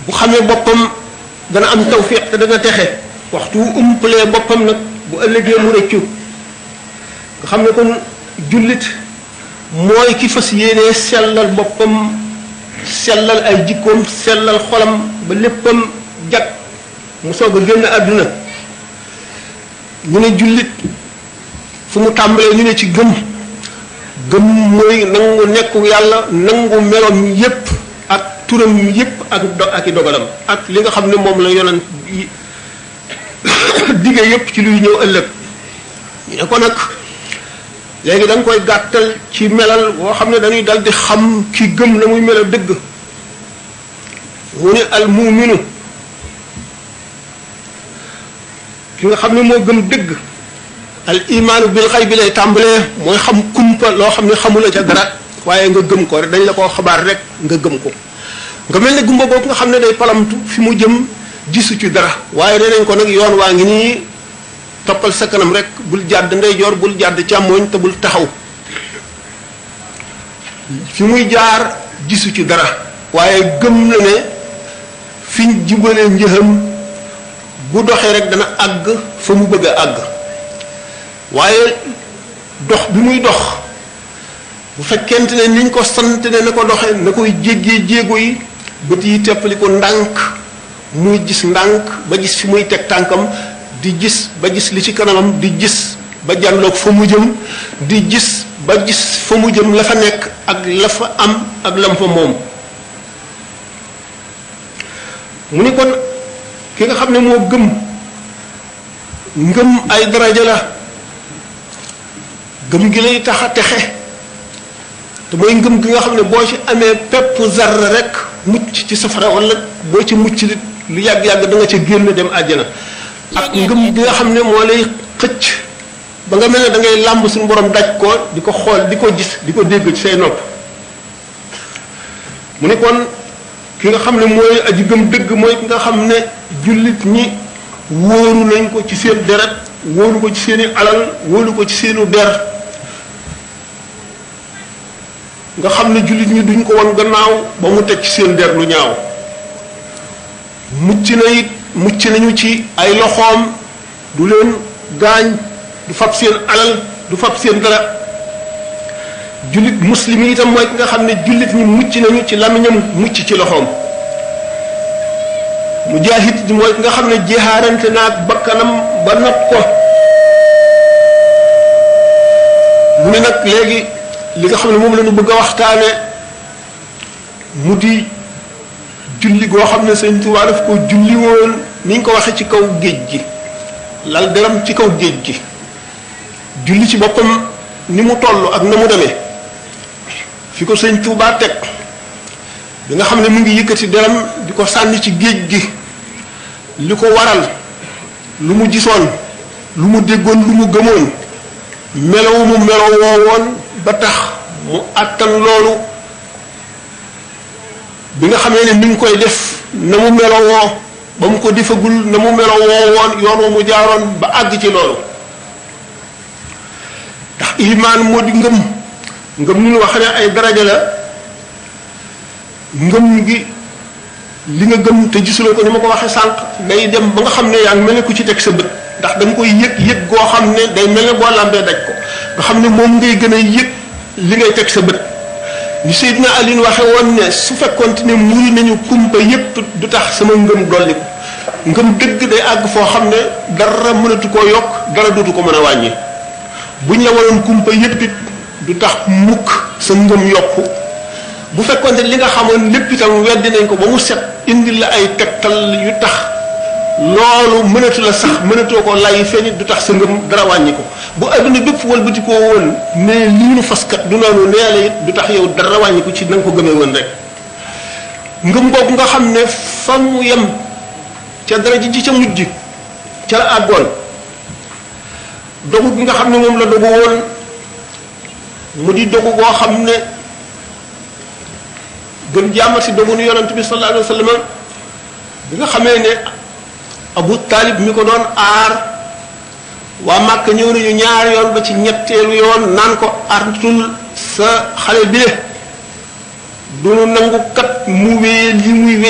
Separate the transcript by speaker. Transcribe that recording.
Speaker 1: bu xamee boppam dana am tawfiq te dana texe waxtu wu umpalee boppam nag bu ëllëgee mu rëccu nga xam ne kon jullit mooy ki fas yéenee sellal boppam sellal ay jikkoom sellal xolam ba léppam jag mu soog a génn àdduna ñu ne jullit fu mu tàmbalee ñu ne ci gëm gëm mooy nangu nekku yàlla nangu meloom yépp ak turam yépp ak do ak i dogalam ak li nga xam ne moom la yonent yi dige yépp ci luy ñëw ëllëg ñu ne ko nag léegi da nga koy gàttal ci melal boo xam ne dañuy dal di xam ki gëm na muy melal dëgg mu ne al muminu ki nga xam ne moo gëm dëgg al imaanu bil xay bi lay tàmbalee mooy xam kumpa loo xam ne xamula ca dara waaye nga gëm ko rek dañ la koo xabaar rek nga gëm ko nga mel ne gumba boobu nga xam ne day palamtu fi mu jëm gisu ci dara waaye nee nañ ko nag yoon waa ngi nii toppal sa kanam rek bul jàdd ndeyjoor bul jàdd càmmooñ te bul taxaw fi muy jaar gisu ci dara waaye gëm na ne fiñ jubalee njëxam bu doxee rek dana àgg fa mu bëgg a àgg waaye dox bi muy dox bu fekkente ne niñ ko sant ne na ko doxee na koy jéggee jéego yi bët yi teppali ko ndànk muy gis ndànk ba gis fi muy teg tànkam di gis ba gis li ci kanamam di gis ba jànloog fa mu jëm di gis ba gis fa mu jëm la fa nekk ak la fa am ak lam fa moom mu ni kon ki nga xam ne moo gëm ngëm ay daraja la gëm gi lay tax a texe te mooy ngëm gi nga xam ne boo ci amee pepp zarra rek mucc ci safara wala boo ci mucc li lu yàgg-yàgg da nga ca génn dem àjjana ak ngëm gi nga xam ne moo lay xëcc ba nga mel ne da ngay làmb suñu borom daj ko di ko xool di ko gis di ko dégg ci say nopp mu ne kon ki nga xam ne mooy aji gëm dëgg mooy ki nga xam ne jullit ñi wóoru nañ ko ci seen deret wóoru ko ci seeni alal wóoru ko ci seenu der nga xam ne jullit ñi duñ ko won gannaaw ba mu teg ci seen der lu ñaaw mucc na it mucc nañu ci ay loxoom du leen gaañ du fab seen alal du fab seen dara jullit muslim yi itam mooy ki nga xam ne jullit ñi mucc nañu ci lamiñam mucc ci loxoom mujaahid ji mooy ki nga xam ne jihaarante naag bakkanam ba not ko mu ne nag léegi li nga xam ne moom la ñu bëgg a waxtaane mu di julli goo xam ne sëñ Tuubaa daf ko julli woon ni ñu ko waxee ci kaw géej gi lal deram ci kaw géej gi julli ci boppam ni mu toll ak na mu demee fi ko sëñ Tuubaa teg bi nga xam ne mu ngi yëkkati deram di ko sànni ci géej gi li ko waral lu mu gisoon lu mu déggoon lu mu gëmoon melow mu melow woo woon ba tax mu àttan loolu bi nga xamee ne mi ngi koy def na mu melowoo ba mu ko defagul na mu melowoo woon yoon wa mu jaaroon ba àgg ci loolu ndax imaan moo di ngëm ngëm ni ñu wax ne ay daraja la ngëm gi li nga gëm te gisuloo ko ni ma ko waxee sànq day dem ba nga xam ne yaa ngi mel ne ku ci teg sa bët ndax da nga koy yëg yëg goo xam ne day mel ne boo làmbee daj ko nga xam ne moom ngay gën a yëg li ngay teg sa bët ni Seydina Alioune waxe woon ne su fekkoonte ne muri nañu kumpa yépp du tax sama ngëm dolli ko ngëm dëgg day àgg foo xam ne dara mënatu koo yokk dara dootu ko mën a wàññi buñ la waroon kumpa yépp it du tax mukk sa ngëm yokku bu fekkoonte li nga xamoon lépp itam weddi nañ ko ba mu set indi la ay tegtal yu tax loolu mënatu la sax mënatoo ko lay feeñit du tax sa ngëm dara wàññi ko bu adduna bépp walbati koo woon ne lii nu faskat du noonu nee la it du tax yow dara wàññi ko ci na nga ko gëmee woon rek ngëm googu nga xam ne fa mu yem ca dara ji ci ca mujj ca la àggoon dogu gi nga xam ne moom la dogu woon mu di dogu goo xam ne gën jàmmat si dogu nu yonent bi sallallahu alayhi wa sallam bi nga xamee ne abu taalib mi ko doon aar waa màkk ñëw nañu ñaar yoon ba ci ñetteelu yoon naan ko artul sa xale bi le du nu nangu kat mu wéye li muy wéye